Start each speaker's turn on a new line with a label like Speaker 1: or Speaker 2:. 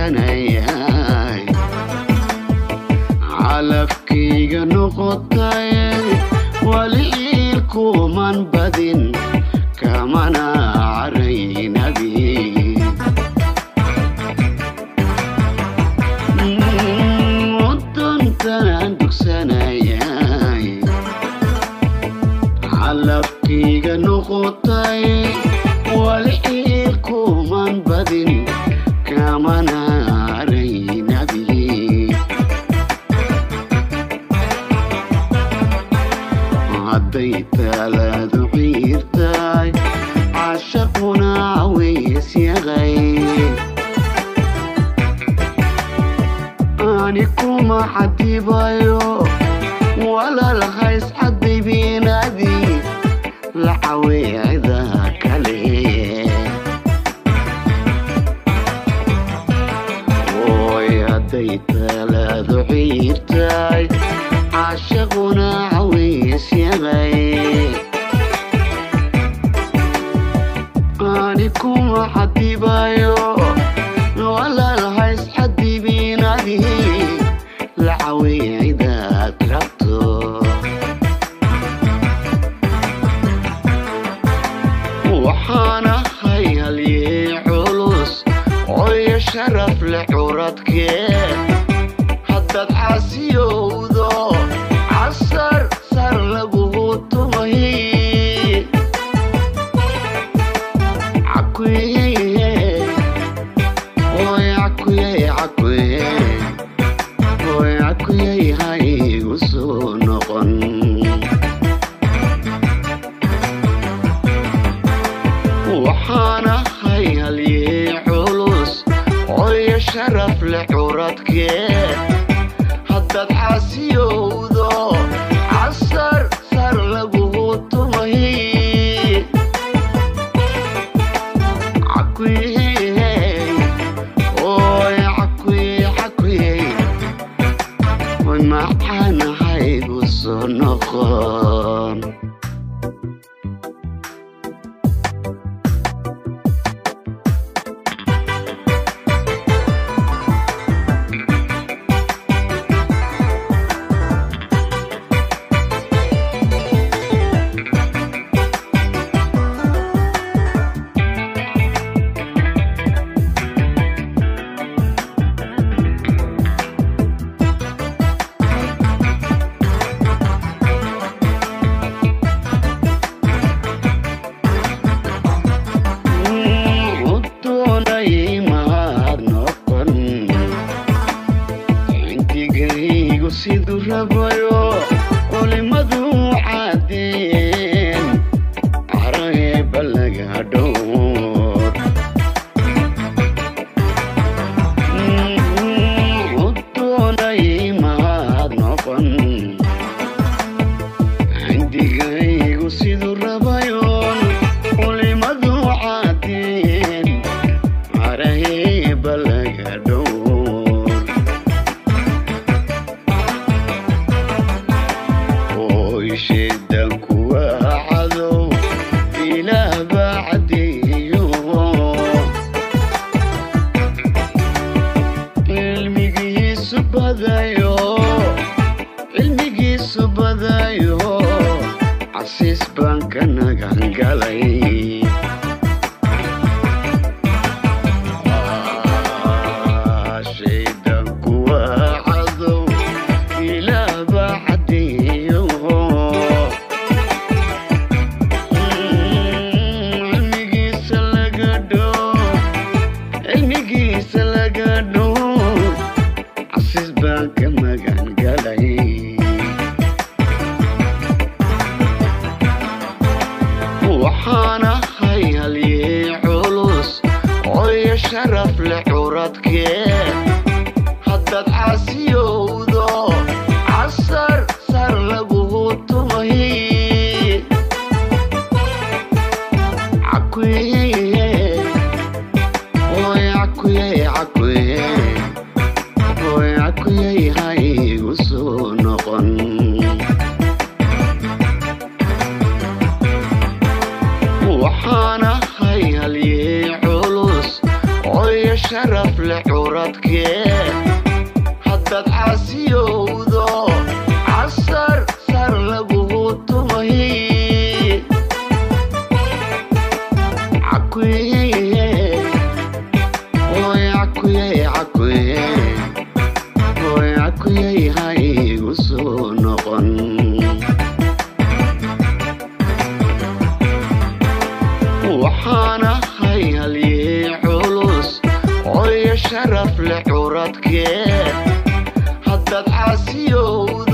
Speaker 1: dugsanayay calafkayga noqotay wali iilkuman badin kamana caraynabi waddantanaan dugsanayay calafkayga noqotay wali iilkuman badin kamana caraynabi hadday taalaadu ciirtaay cashaquna cawaysyahay ani kuma xadibayo walaalhays cadaybinadi la caweecda kale oy hadday taalaadu ciirtaay cashaquna cawaysyahay ani kuma xadibayo walaalhays xadibinadi la caweecidaad rabto waxaan ahay halyee culus oyo sharaf leh curadkee haddaad caasiyowdo casar sar laguhu tumay cakuye oy cakuye cakuye oy cakuye haygu soo noqon waxaan ahay halyee culus oyo sharaf leh curadkee haddaad caasiyowdo casar sar laguhu tumay cakuye oy cakuye cakuye oy maxaan haygu soo noqon doonayay mahad noqon intigaygu siduu rabayo culimadu caadeen caraeba laga dhowr doonayay mahad noqon indigaygu siduu rabayoon culimadu caadeen caraeba laga dhowr oy sheedan kuwa cadow ilaah baa cadeeyo cilmigiisu badayo cilmigiisu badayo casiis baan ka nagan galay Ah, shaydan kuwa cadow ilaah baa cadeeyo cilmigiisa laga dhow cilmigiisa laga dhow casiis baan ka magan galay waxaan ahay halyee culus oyo sharaf leh curadkee haddaad caasiyowdo casar sar laguhu tumay cakuye oy cakuye cakuye oy cakuye haygu soo noqon waxaan ahay halyee culus oyo sharaf leh curadkee haddaad caasiyowdo casar sar lagugu tumay cakuye oy cakuye cakuye oy cakuye haygu soo noqon waxaan ahay halyey culus oyo sharaf leh curadkee haddaad caasiyowdo